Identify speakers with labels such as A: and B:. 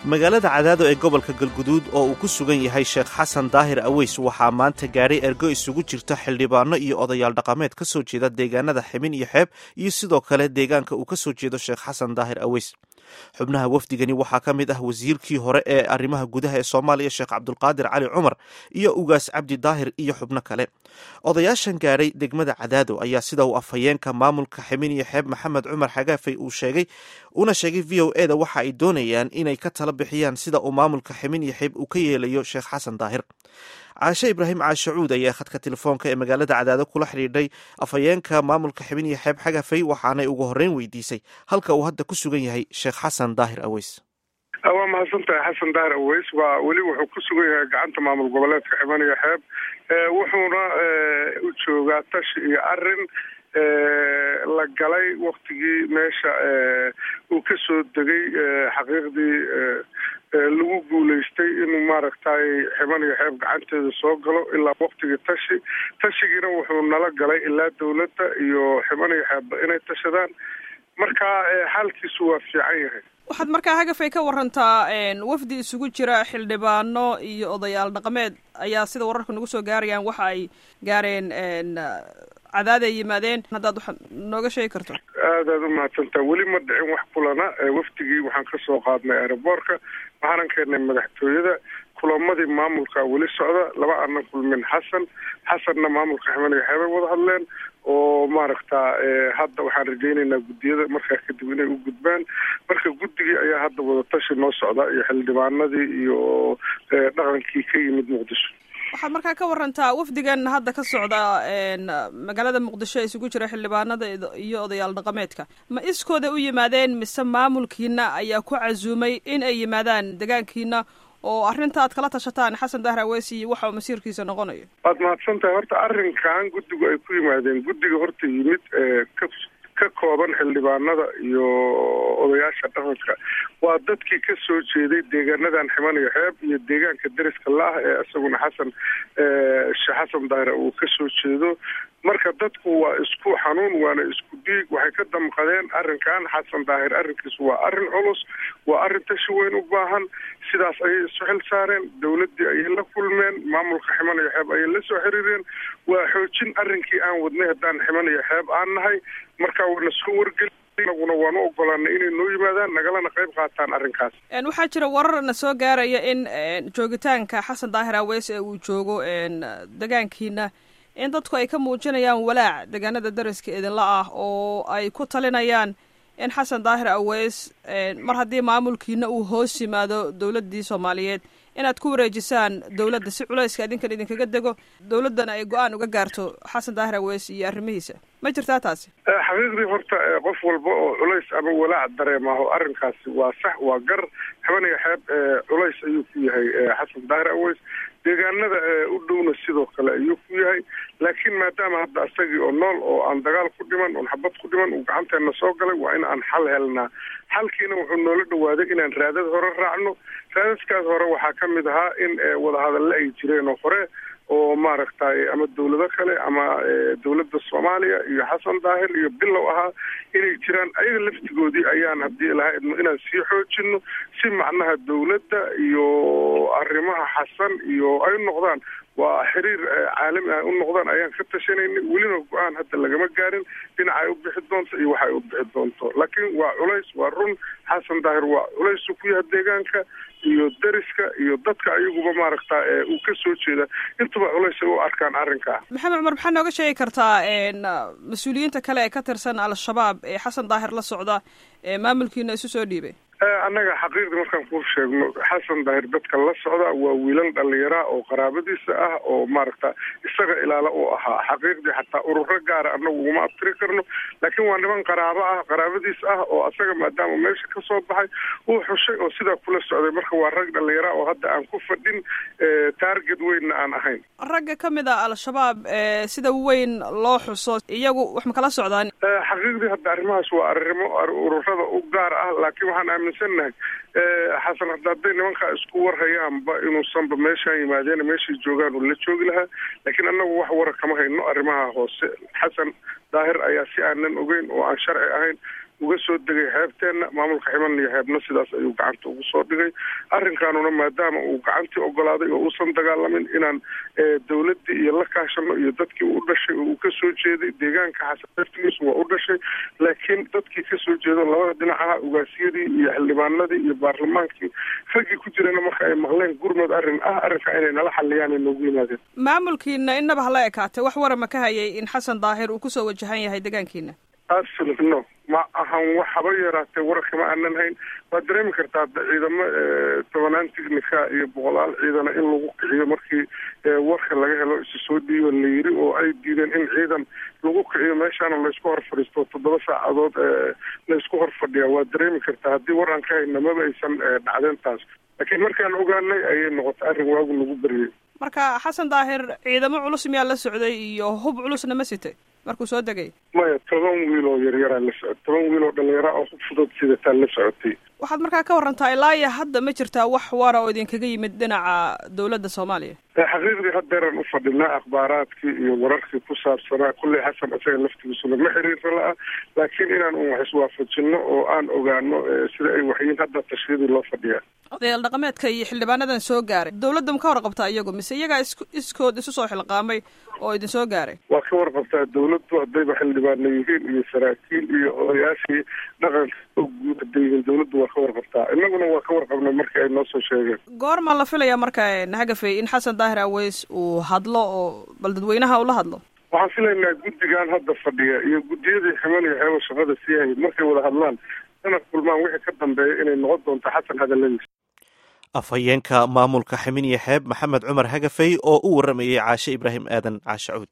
A: magaalada cadaado ee gobolka galguduud oo uu ku sugan yahay sheekh xasan daahir aweys waxaa maanta gaadhay ergo isugu jirta xildhibaano iyo odayaal dhaqameed ka soo jeeda deegaanada ximin iyo xeeb iyo sidoo kale deegaanka uu ka soo jeedo sheekh xasan daahir aweys xubnaha wafdigani waxaa ka mid ah wasiirkii hore ee arrimaha gudaha ee soomaaliya sheekh cabdulqaadir cali cumar iyo ugaas cabdi daahir iyo xubno kale odayaashan gaadhay degmada cadaado ayaa sida uu afhayeenka maamulka ximin iyo xeeb maxamed cumar xagaafay uu sheegay una sheegay v o e da waxa ay doonayaan inay ka tala bixiyaan sida uu maamulka ximin iyo xeeb uu ka yeelayo sheekh xasan daahir caashe ibraahim caashacuud ayaa khadka telefoonka ee magaalada cadaado kula xidhiidhay afhayeenka maamulka xibin iyo xeeb xagafay waxaanay ugu horreyn weydiisay halka uu hadda ku sugan yahay sheekh xasan daahir aweys
B: waa mahadsan tahay xasan daahir aweys waa weli wuxuu ku sugan yahay gacanta maamul goboleedka xiban iyo xeeb wuxuuna u joogaa tashi iyo arin la galay waktigii meesha uu ka soo degay xaqiiqdii lagu guulaystay inuu maaragtay xiban iyo xeeb gacanteeda soo galo ilaa waktigii tashi tashigiina wuxuu nala galay ilaa dawladda iyo xiban iyo xeebba inay tashadaan marka xaalkiisu waa fiican yahay
C: waxaad markaa hagafay ka warantaa wafdi isugu jira xildhibaano iyo odayaal dhaqameed ayaa sida wararka nagu soo gaarayaan waxa ay gaareen cadaad ay yimaadeen haddaad wax nooga sheegi karto
B: aadaad u mahadsantaa weli ma dhicin wax kulana wafdigii waxaan ka soo qaadnay aeroboortka waxaanan keennay madaxtooyada kulamadii maamulka weli socda laba aanan kulmin xasan xasanna maamulka ximaniga xeebay wada hadleen oo maaragta hadda waxaan rajaynaynaa guddiyada markaa kadib inay u gudbaan marka guddigii ayaa hadda wadatashi noo socda iyo xildhibaanadii iyo dhaqankii ka yimid muqdisho
C: waxaad markaa ka warantaa wafdigan hadda ka socda magaalada muqdisho isugu jira xildhibaanada iyo odayaal dhaqameedka ma iskooda u yimaadeen mise maamulkiina ayaa ku casuumay in ay yimaadaan degaankiina oo arrinta aad kala tashataan xasan dahir aweesi waxa uu masiirkiisa noqonayo
B: waad mahadsan tahay horta arrinkan guddigu ay ku yimaadeen guddiga horta yimid ka ka kooban xildhibaanada iyo odayaasha dhaqanka waa dadkii ka soo jeeday deegaanadan ximan iyo xeeb iyo deegaanka deriska la-ah ee isaguna xasan sheekh xasan daahir uu ka soo jeedo marka dadku waa isku xanuun waana isku dhiig waxay ka damqadeen arrinkan xasan daahir arrinkiisu waa arrin culus waa arrin tashi weyn u baahan sidaas ayay isu xil saareen dawladdii ayay la kulmeen maamulka ximan iyo xeeb ayay la soo xiriireen waa xoojin arrinkii aan wadnay haddaan ximan iyo xeeb aan nahay marka wana soo wargeli naguna waanu ogolaanay inay noo yimaadaan nagalana qayb qaataan arrinkaas
C: waxaa jira warar na soo gaaraya in joogitaanka xasan daahir aweys ee uu joogo degaankiina in dadku ay ka muujinayaan walaac deegaanada dariska idinla ah oo ay ku talinayaan in xasan daahir aweys mar haddii maamulkiina uu hoos yimaado dowladdii soomaaliyeed inaad ku wareejisaan dowladda si culayska idinkan idinkaga dego dowladdana ay go-aan uga gaarto xasan daahir aweys iyo arrimihiisa ma jirtaa taasi
B: xaqiiqdii horta qof walba oo culays ama walaac dareemaho arrinkaasi waa sax waa gar xibaniga xeeb culays ayuu ku yahay xasan daahir aweys deegaanada u dhowna sidoo kale ayuu ku yahay laakiin maadaama hadda isagii oo nool oo aan dagaal ku dhiman oon xabad ku dhiman uu gacanteena soo galay waa in aan xal helnaa xalkiina wuxuu noola dhawaaday inaan raadad hore raacno raadadkaas hore waxaa ka mid ahaa in wadahadalle ay jireen oo hore oo maaragtay ama dawlado kale ama dawladda soomaaliya iyo xasan daahir iyo bilow ahaa inay jiraan ayaga laftigoodii ayaan haddii lahaa idmo inaan sii xoojino si macnaha dawladda iyo arrimaha xasan iyo ay noqdaan waa xiriir caalami ah u noqdaan ayaan ka tashanayna welina go-aan hadda lagama gaarin dhinaca ay u bixi doonto iyo waxa ay u bixi doonto laakiin waa culays waa run xasan daahir waa culaysu ku yaha deegaanka iyo deriska iyo dadka ayaguba maaragta uu ka soo jeeda intuba culays ay u arkaan arrinkaa
C: maxamed cumar maxaa nooga sheegi kartaa mas-uuliyiinta kale ee ka tirsan al-shabaab ee xasan daahir la socda ee maamulkiina isu soo dhiibay
B: annaga xaqiiqdii markaan ku sheegno xasan daahir dadka la socda waa wiilal dhallinyaraa oo qaraabadiisa ah oo maaragta isaga ilaala uu ahaa xaqiiqdii xataa ururo gaara annagu uguma abtiri karno laakiin waa niman qaraabo ah qaraabadiis ah oo asaga maadaama meesha ka soo baxay uu xushay oo sidaa kula socday marka waa rag dhallinyara oo hadda aan ku fadhin taarget weynna aan ahayn
C: ragga ka mid a al-shabaab sida weyn loo xuso iyagu wax ma kala socdaan
B: xaqiiqdii hadda arrimahaas waa arrimo ururada u gaar ah laakiin waxaan aaminsannahay xasan hadda hadday nimankaa isku warhayaanba inuusanba meeshaan yimaadeen meeshay joogaan uu la joogi lahaa laakiin annagu wax wara kama hayno arrimaha hoose xasan daahir ayaa si aanan ogeyn oo aan sharci ahayn uga soo degay xeebteenna maamulka ximan iyo xeebna sidaas ayuu gacanta ugu soo dhigay arrinkaanuna maadaama uu gacantii ogolaaday oo uusan dagaalamin inaan dawladdii iyo la kaashano iyo dadkii u dhashay oo uu kasoo jeeday deegaanka xasan laftigiisu waa u dhashay laakiin dadkii kasoo jeedo labada dhinac aha ugaasiyadii iyo xildhibaanadii iyo baarlamaankii raggii ku jirana marka ay maqleen gurmad arrin ah arrinka inay nala xaliyaan ay noogu yimaadeen
C: maamulkiina innaba hala ekaatay wax warama ka hayay in xasan daahir uu kusoo wajahan yahay deegaankiina
B: absolut no ma ahan wax haba yaraatee wararka ma aanan hayn waad dareemi kartaa ciidamo tobanaan tignika iyo boqolaal ciidana in lagu kiciyo markii warka laga helo isu soo dhiiba la yiri oo ay diideen in ciidan lagu kiciyo meeshaana laysku hor fadhiisto toddoba saacadood laysku hor fadhiyaa waad dareemi kartaa haddii war aan ka hayna maba aysan dhacdeen taas laakiin markaan ogaanay ayay noqotay arrin waagu lagu beryay
C: marka xasan daahir ciidamo culus miyaa la socday iyo hub culusna ma sitay markuu soo degay
B: maya toban wiil oo yaryaraa la socotay toban wiil oo dhalinyara oo hub fudud sidataa la socotay
C: waxaad markaa ka warantaa ilaa iyo hadda ma jirtaa wax wara oo idinkaga yimid dhinaca dawladda soomaaliya
B: xaqiiqdii haddeeraan u fadhinaa akhbaaraadkii iyo wararkii ku saabsanaa kulley xasan isaga laftigiisuna ma xiriirra la-ah laakiin inaan un wax iswaafajino oo aan ogaano sida ay waxyiin hadda tashiyadii loo fadhiyaa
C: odayaal dhaqameedka iyo xildhibaanadan soo gaaray dawladda ma ka warqabtaa iyagu mise iyagaa is iskood isu soo xilqaamay oo idin soo gaaray
B: waa ka warqabtaa dawladdu haddayba xildhibaana yihiin iyo saraakiil iyo odayaashii dhaqanka oo guud hadday yihiin dawladdu waa ka warqabtaa innaguna waa ka warqabnay markii ay noo soo sheegeen
C: goormaa la filayaa marka hagafey in xasan daahir aweys uu hadlo oo bal dadweynaha ula hadlo
B: waxaan filaynaa guddigan hadda fadhiya iyo guddiyadii ximan iyo xeebo shaqada sii hayay markay wada hadlaan dana kulmaan wixii ka dambeeya inay noqon doonto xasan hadaladiisa
A: afhayeenka maamulka ximin iyo xeeb maxamed cumar hagafey oo u waramayay caashe ibraahim aadan caashe cuud